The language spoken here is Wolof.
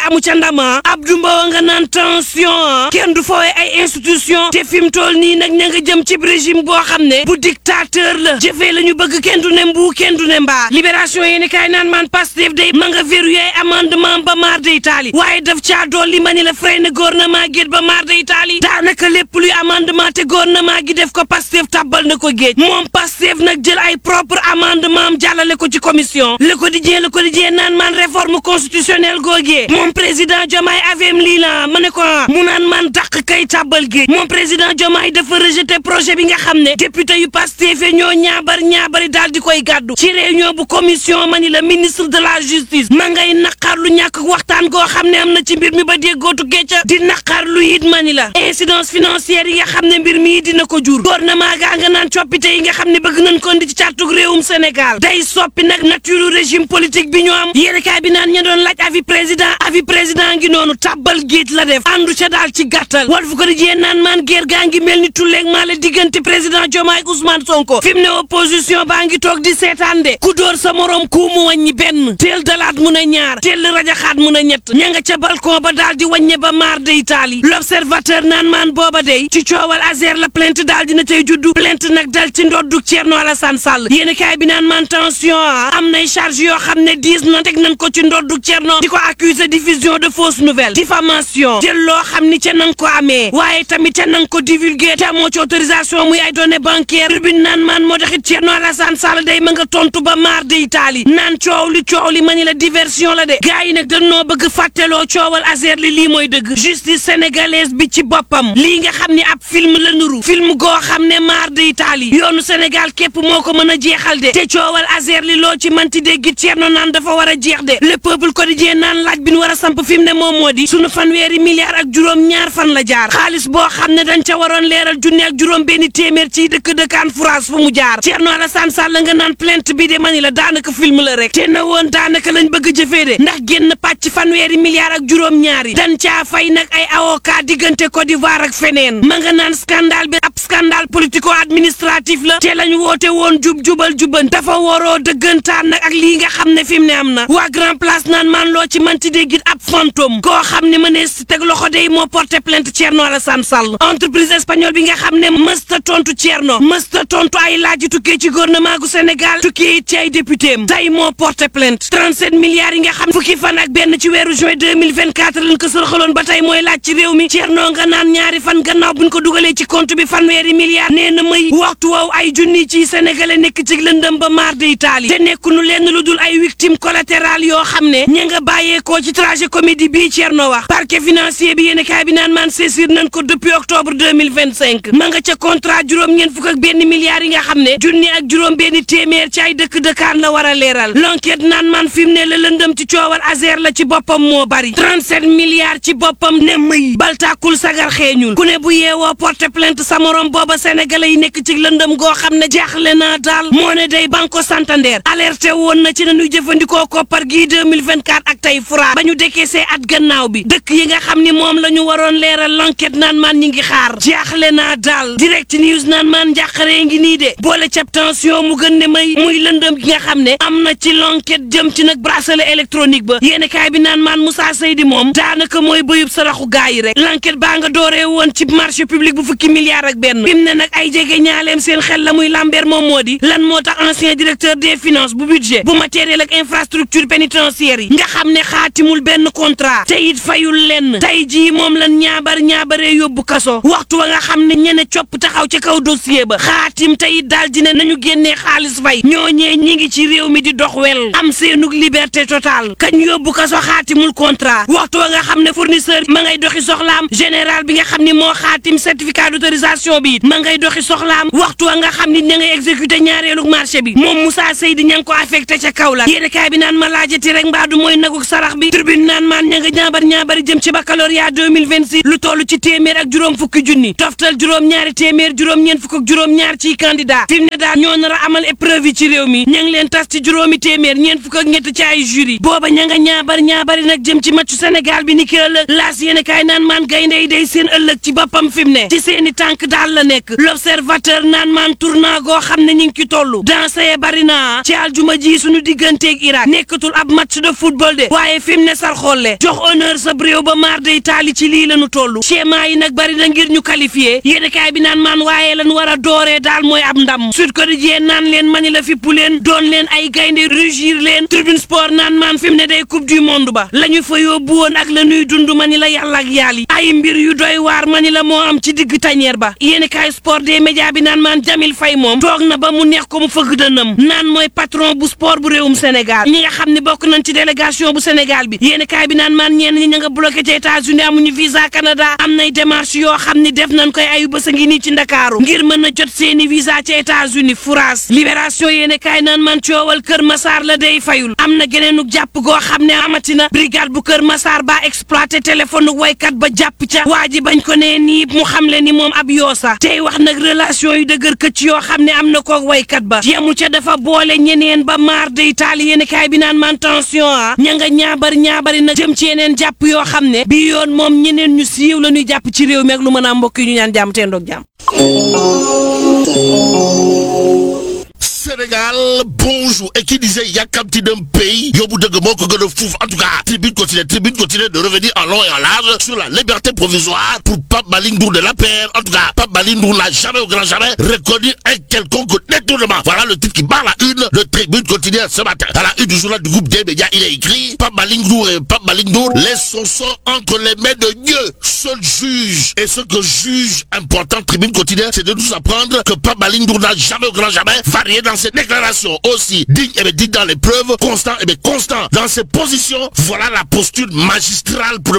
amu ca ndama Abdou Mbow nga naan tension kenn du foowe ay institution te fi mu toll nii nag ña nga jëm ci régime boo xam ne bu dictateur la jëfee la ñu bëgg kenn du ne mbuu kenn du ne mbaa libération yéeni kaay naan maan Pastef day ma nga verrouillé amendement ba maar de Italie waaye daf caa dolli ma ni la freiné ne gouvernement gi ba maar de Italie daanaka lépp luy amendement te gouvernement gi def ko Pastef tàbbal na ko géej moom Pastef nag jël ay propre amendement am jàllale ko ci commission le quotidien le quotidien naan maan réforme constitutionnelle googee moom président Diomaye avem lii la ma ne ko mu naan man dàq kay tàbbal géej moom président Diomaye dafa rejeté projet bi nga xam ne député yu Pastef ñoo ñaabar ñaabari daal di koy gàddu ci réunion bu commission ma ni la ministre de la justice ma ngay naqar lu ñàkk waxtaan goo xam ne am na ci mbir mi ba déggootu gécca di naqar lu it ma ni la incidence financière yi nga xam ne mbir mi dina ko jur gouvernement gaa nga naan coppite yi nga xam ne bëgg nañ ko ndi ci càttug réewum Sénégal day soppi nag nature régime politique bi ñu am yéenekaay bi naan ña doon laaj avis président avis président ngi noonu tàbbal géej la def àndu ca daal ci gàttal Walf Quotidien naan maan guerre gaa ngi mel ni tulleeg maa la diggante président Diomaye ak Ousmane Sonko fi mu ne opposition baa ngi toog di seetaan de ku dóor sa morom ku mu wàññi benn teel dalaat mun a ñaar teel rajaxaat mun a ñett ña nga ca balcon ba daal di wàññe ba maar de Italie l'observateur naan maan booba day ci coowal Azer la plainte daal dina tey juddu plainte nag dal ci ndoddug Thierno Alassane Sall yéen kaay bi naan maan tension am nay charge yoo xam ne diis na teg nañ ko ci ndoddug Thierno di ko accuser diffusion de fausses nouvelles diffamation jël loo xam ni ca nang ko amee waaye tamit ca nang ko divulguer te amoo ci autorisation muy ay données bancaires tribune naan maan moo taxit Thierno Alassane Sall day ma nga tontu ba maar de Italie naan coow li coow li ma ni la diversion la de gars yi nag dañoo bëgg fàtteloo coowal Azer li lii mooy dëgg justice sénégalaise bi ci boppam lii nga xam ni ab film la nuru film goo xam ne maar de Italie yoonu Sénégal képp moo ko mën a jeexal de te coowal Azer li loo ci manti dégg Thierno naan dafa war a jeex de le peuple quotidien naan laaj bi ñu war a samp fi mu ne moom moo di sunu fanweeri milliards ak juróom ñaar fan la jaar xaalis boo xam ne dañ ca waroon leeral junne ak juróom benn téeméer ci dëkk dëkkaan France fu mu jaar Thierno Alassane Sall nga naan plainte bi de mani la daanaka film la rek te na woon daanaka lañ bëgg jëfee de ndax génn pàcc fanweeri milliards ak juróom ñaari dañ caa fay nag ay avocat diggante Côte d'Ivoire ak feneen ma nga naan scandale bi ab scandale politico administratif la te lañ woote woon jub jubal juban dafa waroo dëggantaan nag ak lii nga xam ne fi mu ne am na waa grand place naan maan loo ci manti déggit ab fantôme koo xam ne mënees si teg loxo day moo porté plainte Thierno Alassane Sall entreprise espagnole bi nga xam ne mësta tontu Thierno mësta tontu ay laaj tukkee ci gouvernement gu Sénégal tukkee it ci ay député am tey moo porté plainte 37 milliards yi nga xam fukki fan ak benn ci weeru juin 2024 lañ ko sërxaloon ba tey mooy laaj ci réew mi Thierno nga naan ñaari fan gannaaw buñ ko dugalee ci compte bi fanweeri milliards nee na may waxtu woowu ay junni ci sénégalais nekk ci lëndëm ba maar de Italie te nekkunu lenn lu dul ay victime collatérale yoo xam ne ña nga bàyyeekoo ci trajet comédie bii Thierno wax parquet financier bi yéen kaay bi naan maan saisir nañ ko depuis octobre 2025 ma nga ca contrat juróom-ñeent fukk ak benn milliards yi nga xam ne junni ak juróom benn téeméer ci ay dëkk dëkkaan la war a leeral l'enquête naan man fi mu ne la lëndëm ci coowal Azer la ci boppam moo bari 37 milliards ci boppam ne mëy baltaakul sagar xeeñul ku ne bu yeewoo porte plainte sa morom booba sénégalais yi nekk ci lëndëm goo xam ne jaaxle naa daal moo ne day Banco Santander alerté woon na ci nañuy jëfandikoo koppar gii 2024 ak tey fra ba ñu décaissé at gannaaw bi dëkk yi nga xam ni moom la ñu waroon leeral l'enquête naan man ñi ngi xaar jaaxle naa daal direct news naan man njàqaree ngi nii de boole cap tension mu gën ne may muy lëndëm gi nga xam ne am na ci l'enquête jëm ci nag bracelet électronique ba yéeni kaay bi naan maan Moussa Seydi moom daanaka mooy bëyub saraxu gaa yi rek l'enquête baa nga dooree woon ci marché public bu fukki milliards ak benn fi mu ne nag ay jege ñaaleem seen xel la muy lambeer moom moo di lan moo tax ancien directeur des finances bu budget bu matériel ak infrastructure pénitentiaire yi nga xam ne xaatimul benn contrat te it fayul lenn tey jii moom lan ñaabar ñaabaree yóbbu kaso waxtu wa nga xam ne ñene copp taxaw ca kaw dossier ba xaatim te it daal dina nañu génnee xaalis fay ñooñee ñi ngi ci réew mi di dox wel am seenug liberté totale kañ yóbbu kaso xaatimul contrat waxtu wa nga xam ne fournisseur ma ngay doxi soxlaam général bi nga xam ni moo xaatim certificat d'autorisation bi it ma ngay doxi soxlaam waxtu wa nga xam ni ña ngay exécuté ñaareelu marché bi moom Moussa Seydi ña ngi ko affecté ca kaw la yéene kaay bi naan ma laajati rek mbaadu mooy naguk sarax bi tribune naan maan ña nga ñaabar ñaabari jëm ci baccalauréat 2026 lu toll ci téeméer ak juróom fukki junni toftal juróom ñaari téeméer juróom ñeent fukk ak juróom ñaar ciy candidat fi mu ne daal ñoo nar a amal épreuve yi ci réew mi ña ngi leen tas ci juróomi téeméer ñeent fukk ak ñett ci ay jury booba ña nga ñaabar ñaabari nag jëm ci matchu Sénégal bi ni ki ëllëg laas yéene kaay naan maan gaynde yi day seen ëllëg ci boppam fi mu ne ci seeni tànk daal la nekk l'observateur naan maan tournant goo xam ne ñu ngi ci toll danse bari na ci aljuma ji suñu digganteeg Irak nekkatul ab match de football de waaye fi mu ne sar xolle jox honneur sa réew ba maar day taali ci lii lañu toll schéma yi nag bari na ngir ñu qualifié yéenekaay bi naan maan waaye lan war a dooree daal mooy ab ndam Sud Quotidien naan leen mani la fippu leen doon leen ay gaynde rugir leen Tribune Sport naan maan fi mu ne day coupe du monde ba la ñu fa yóbbu woon ak la ñuy dund mani la yàlla ak yàlla yi ay mbir yu doy waar mani la moo am ci digg tañeer ba yéenekaay sport des médias bi naan maan Jamil Faye moom toog na ba mu neex ko mu fëgg dënam naan mooy patron bu sport bu réewum Sénégal ñi nga xam ne bokk nañ ci délégation bu Sénégal bi yéenekaay bi naan maan ñenn ñi ña nga bloqué ci États-Unis amuñu visa Canada am nay démarche yoo xam ni def nañ koy ayu bës a ngi nii ci Ndakaaru ngir mën a jot seeni visa ci États-Unis France libération yéenekaay naan man coowal Kër Massar la day fayul am na geneenuk jàpp goo xam ne amatina brigade bu Kër Massar ba exploité téléphone waykat ba jàpp ca waa ji bañ ko nee nii mu xam le ni moom ab yoosa tey wax nag relation yu dëgër këcc yoo xam ne am na koog waykat ba yemu ca dafa boole ñeneen ba maar day taal yéenekaay bi naan man tension ah ña nga ñaabar ñaabari nag jëm ci yeneen jàpp yoo xam ne bii yoon moom ñeneen ñu siiw la ñuy jàpp ci réew mi ak lu mën a mbokk yi ñu ñaan jàmm teen doog jàmm Sénégal bonjour et qui disait yàkkamti d'un pays yóbbu dëgg moo ko gën a fuuf en tout cas tribune continue tribune continue de revenir en long et en large sur la liberté provisoire pour Pape Malick Ndour de l'APR en tout cas Pape Malick Ndour n'a jamais au grand jamais reconnu un quelconque détournement voilà le titre qui barre la une de tribune continue ce matin à la une du journal du groupe des médias il est écrit Pape Malick Ndour et Pape Malick Ndour laissent son sang entre les mains de Dieu seul juge et ce que juge important tribune continue c'est de nous apprendre que Pape Malick Ndour n'a jamais au grand jamais varié dans ses déclarations aussi digne et bien digne dans les preuves constant et bien constant dans ses positions voilà la posture magistrale pour